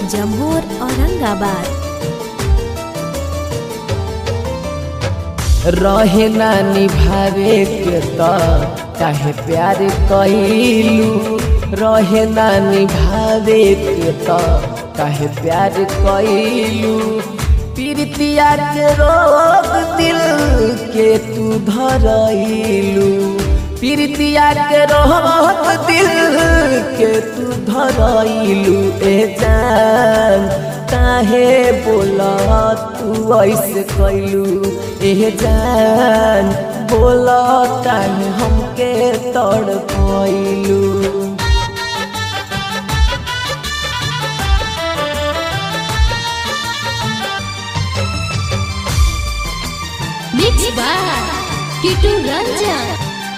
जमूर औरंगाबाद रहे ना निभावे के त काहे प्यार कइलू रहे ना निभावे के त काहे प्यार कइलू प्रीतिया के रोग दिल के तू धरइलू प्रीतिया के रोग दिल के तू धरइलू ए जान काहे बोला तू ऐसे कैलू ए जान बोला काहे हमके तड़ पैलू मिक्स बाय किटू रंजन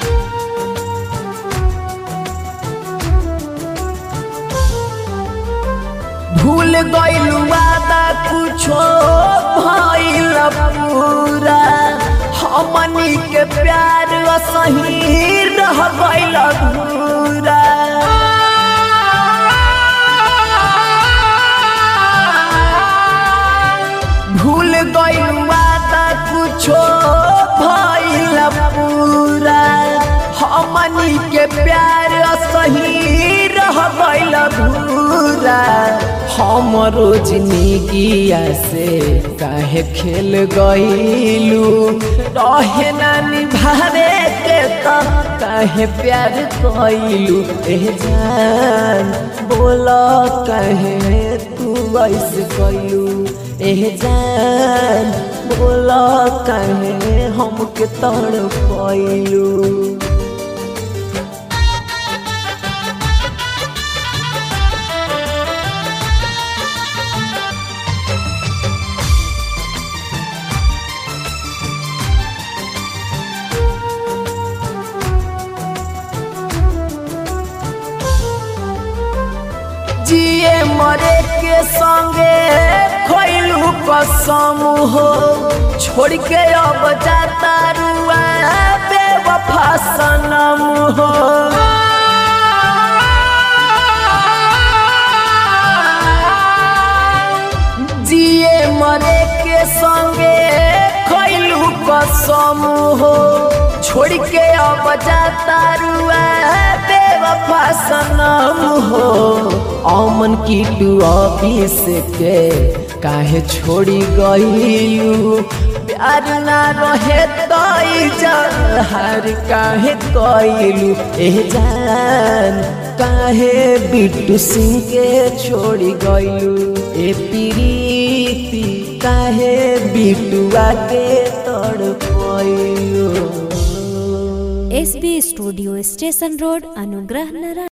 भूल गइलू वादा कुछो भइल पूरा हमनी के प्यार असही रह गइल अधूरा भूल गइलू वादा कुछो भइल पूरा हमनी के प्यार असही रह गइल अधूरा हमरो जिंदगिया से काहे खेल गइलू रहे ना निभावे के त काहे प्यार कइलू ए जान बोल काहे तू ऐसे कइलू ए जान बोल काहे हमके तड़ पैलू जिए मरे के संगे खैलू कसम हो छोड़ के अब जाता रुआ बेवफा सनम हो जिए मरे के संगे खैलू कसम हो छोड़ के अब जाता रुआ बेवफा सनम हो अमन की टू ऑफिस के काहे छोड़ी गईलू प्यार ना रहे तो जहर काहे कइलू ए जान काहे बिट्टू सिंह के छोड़ी गईलू ए प्रीति काहे बिटुआ के तड़ पैलू S B studio station road Anugrah Narayan